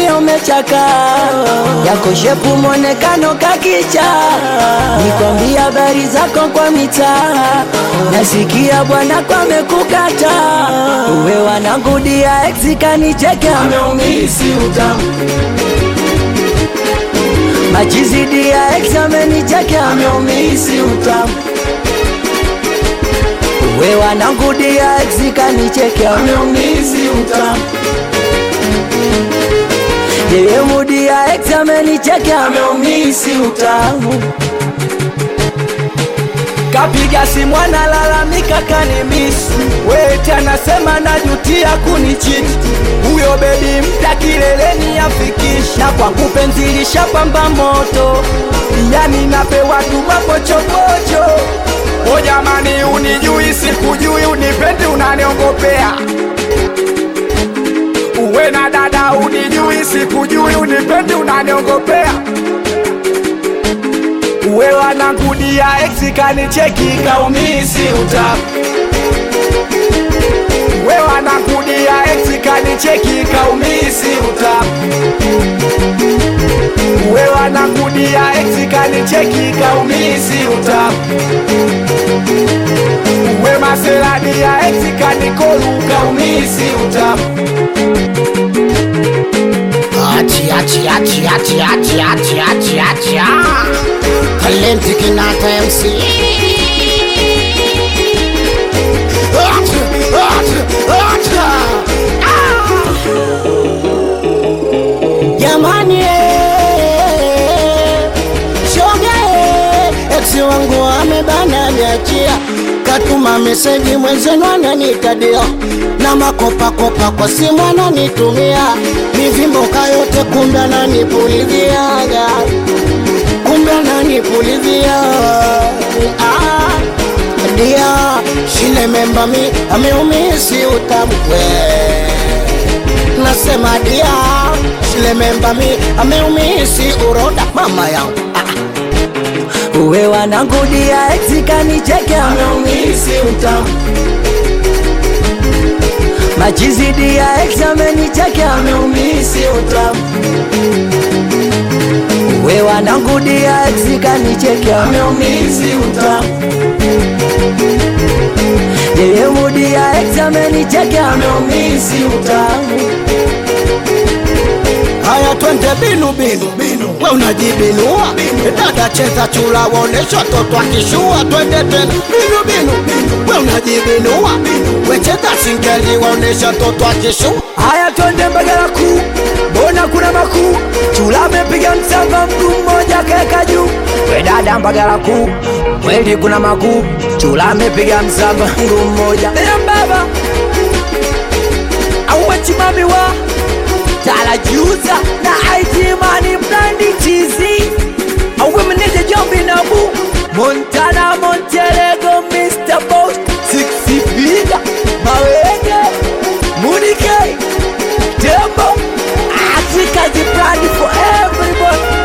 moyo umechaka, yako shepu mwonekano kakicha, nikwambia habari zako kwa mitaa, nasikia bwana kwamekukata, uwe wanangudia ex kanicheke ameumisi utamu Majizidi ya ex amenicheke ameumisi utamu we wanangu dia ex kanicheke ameumisi utamu yeye mudi ya ex amenicheke ameumisi utamu kapiga simu analalamika kanimisi weti anasema najutia kunichiti huyo bebi mpya kileleni afikisha kwa kupenzilisha pamba moto yani napewa tu mapochopocho O jamani, unijui sikujui, unipendi unaniongopea. Uwe na dada, unijui sikujui, unipendi unaniongopea. uwe wanangudia ex kanicheki kaumisi utamu We wanakudia ex kanicheki kaumisi utamu uwe wanangudia ex kanicheki kaumisi utamu uwe maserani ya ex kanikolu kaumisi utamu Achi, achi, achi, achi, achi, achi, achi, achi, ah. Talenti Kinata MC. Achi, achi, achi, ah. Jamani, eh, shoga, eh, ex wangu amebana niachia, katuma meseji mwenzenu ananitadia na makopakopa kwa simu ananitumia mivimboka yote, kumbe ananipuliziaga, kumbe ananipulizia ah, dia shile memba mi ameumisi utamu we nasema dia shile memba mi ameumisi uroda mama yangu ah. uwe wanangudia ex kanicheke ameumisi utamu majizidi ya ex amenicheke ameumisi utamu uwe wanangudia ex kanicheke ameumisi utamu yeye mudi ya ex amenicheke ameumisi utamu Haya, twende binu binu binu, we unajibinua dada, cheza chula, wonesha toto akishua. Twende tena binu binu binu, we unajibinua we cheza singeli, waonesha toto akishua. Haya, twende Mbagala kuu, mbona kuna makuu? Chula amepiga msamba, mguu mmoja kaeka juu. We dada Mbagala kuu, kweli kuna makuu? Chula amepiga msamba, mguu mmoja. Eya baba auwe chimami wa talajuza na aitimani mnandi chizi auwe meneja jombi nabu Montana Monterego Mr. Boss Six Figa Mawenge Munike Tembo Africa the brand for everybody